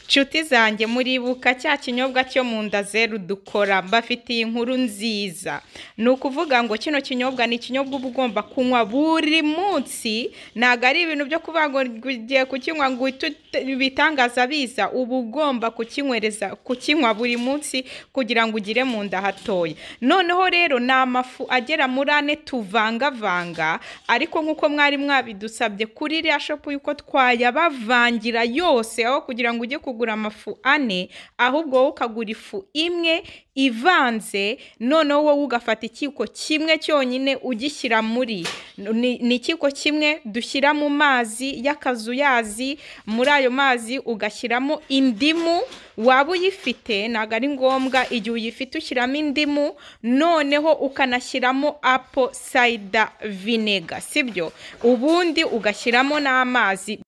nshuti zanjye muribuka cya kinyobwa cyo mu nda zeru dukora mbafitiye inkuru nziza ni ukuvuga ngo kino kinyobwa ni ikinyobwa uba ugomba kunywa buri munsi ntabwo ari ibintu byo kuvuga ngo ugiye kukinywa ngo uhite ut- ibitangaza biza uba ugomba kukinywereza kukinywa buri munsi kugira ngo ugire mu nda hatoya noneho rero ni amafu agera muri ane tuvangavanga ariko nk'uko mwari mwabidusabye kuri iriya shopu yuko twayabavangira yose aho kugira ngo ujye kugura amafu ane ahubwo wowe ukagura ifu imwe ivanze noneho wowe ugafata ikiko kimwe cyonyine ugishyira muri ni ni ikiko kimwe dushyira mu mazi y'akazuyazi muri ayo mazi ugashyiramo indimu waba uyifite ntabwo ari ngombwa igihe uyifite ushyiramo indimu noneho ukanashyiramo apo sayida vinega sibyo ubundi ugashyiramo n'amazi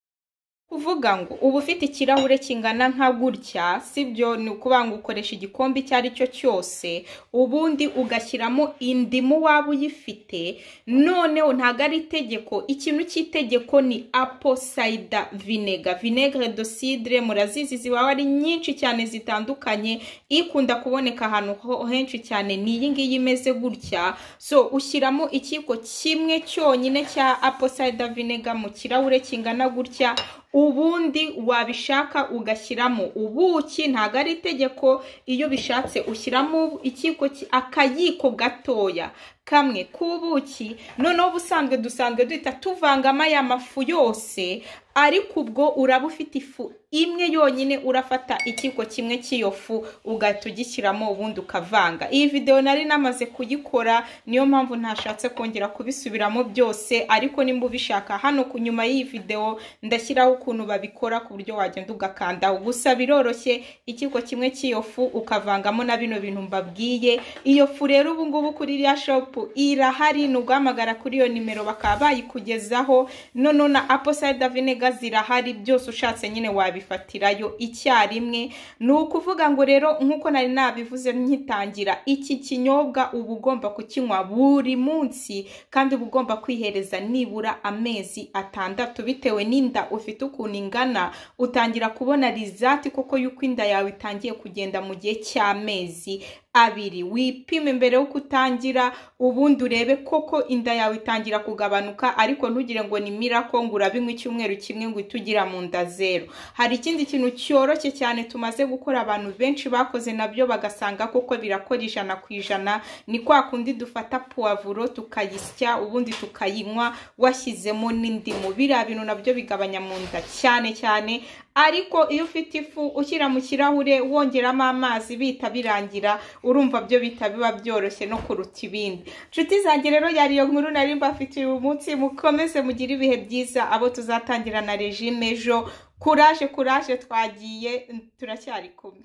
kuvuga ngo uba ufite ikirahure kingana nka gutya sibyo ni ukuvuga ngo ukoresha igikombe icyo ari cyo cyose ubundi ugashyiramo indimu waba uyifite noneho ntabwo ari itegeko ikintu cy'itegeko ni aposayida vinega vinegre dosidire murazizi ziba ari nyinshi cyane zitandukanye ikunda kuboneka ahantu ho- henshi cyane ni iyi ngiyi imeze gutya so ushyiramo ikiko kimwe cyonyine cya aposayida vinega mu kirahure kingana gutya ubundi wabishaka ugashyiramo ubuki ntabwo ari itegeko iyo bishatse ushyiramo ikiko ki- akayiko gatoya kamwe k'ubuki noneho ubusanzwe dusanzwe duhita tuvangamo aya mafu yose ariko ubwo uraba ufite ifu imwe yonyine urafata ikiko kimwe cy'iyo fu ugahita ugishyiramo ubundi ukavanga iyi videwo nari namaze kuyikora niyo mpamvu ntashatse kongera kubisubiramo byose ariko nimba ubishaka hano ku nyuma y'iyi videwo ndashyiraho ukuntu babikora ku buryo wagenda ugakandaho gusa biroroshye ikiko kimwe cy'iyo fu ukavangamo na bino bintu mbabwiye iyo fu rero ubu ngubu kuri iriya shopu irahari ni uguhamagara kuri iyo nimero bakaba bayikugezaho noneho na aposayida vinega zirahari byose ushatse nyine wabifatirayo icyarimwe ni ukuvuga ngo rero nk'uko nari nabivuze nkitangira iki kinyobwa uba ugomba kukinywa buri munsi kandi uba ugomba kwihereza nibura amezi atandatu bitewe n'inda ufite ukuntu ingana utangira kubona rizati koko yuko inda yawe itangiye kugenda mu gihe cy'amezi abiri wipime mbere y'uko utangira ubundi urebe koko inda yawe itangira kugabanuka ariko ntugire ngo ni mirako ngo urabinywa icyumweru kimwe ngo uhite ugira mu nda zero hari ikindi kintu cyoroshye cyane tumaze gukora abantu benshi bakoze nabyo bagasanga koko birakora ijana ku ijana ni kwa kundi dufata puwavuro tukayisya ubundi tukayinywa washyizemo n'indimu biriya bintu nabyo bigabanya mu nda cyane cyane ariko iyo ufite ifu ushyira mu kirahure wongeramo amazi bihita birangira urumva byo bihita biba byoroshye no kuruta ibindi nshuti zanjye rero yari iyo nkuru nari mbafitiye uyu munsi mukomeze mugire ibihe byiza abo tuzatangira na regime ejo kuraje kuraje twagiye turacyari kumwe